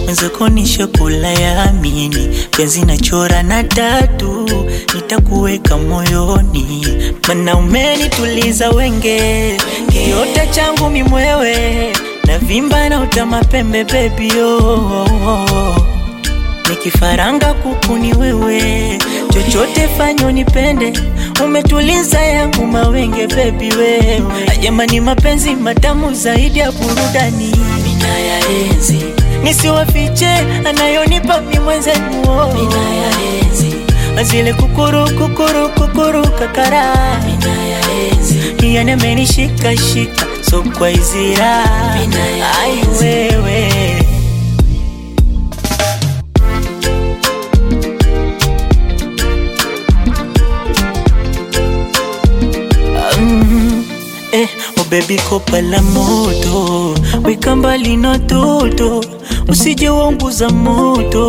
mwenzako nishakula yaamini, penzi nachora na tatu, nitakuweka moyoni, mana umenituliza wenge, kiota changu mimwewe, na vimba na utama pembe baby oh. Nikifaranga kuku ni wewe, chochote fanyo nipende, umetuliza yangu mawenge baby wewe. Jamani, mapenzi matamu zaidi ya burudani, ninayaenzi nisiwafiche, anayonipa mi mwenzenu, ninayaenzi azile kukuru kukuru kukuru kakara, ninayaenzi yanemenishika shika so kwa izira, ai wewe Mm, eh, oh baby kopa la moto weka mbali na toto usije waunguza moto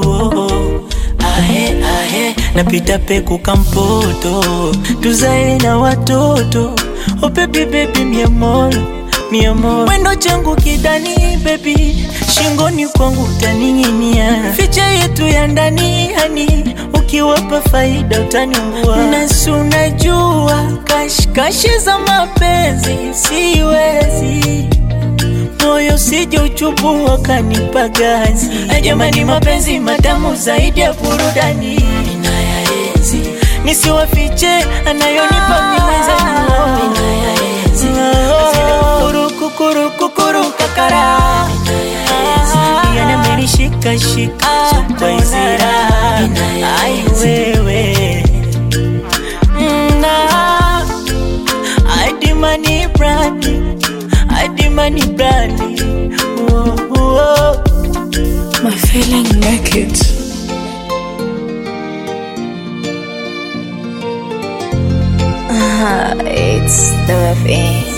ahe ahe napita peku kampoto tuzae na watoto oh baby baby mi amor mi amor wendo changu kidani baby shingoni kwangu utaning'inia ficha yetu ya ndani hani ukiwapa faida utaniungua nasi unajua kashikashi za mapenzi siwezi moyo sije uchubu wakanipa gazi jamani mapenzi matamu zaidi ya burudani ninayaenzi nisiwafiche anayonipa miwezanio kukuru kukuru kakara yanamenishika shika sokwa izira ai wewe na adimani brandi adimani brandi oh, oh. My feeling naked. It's the thing.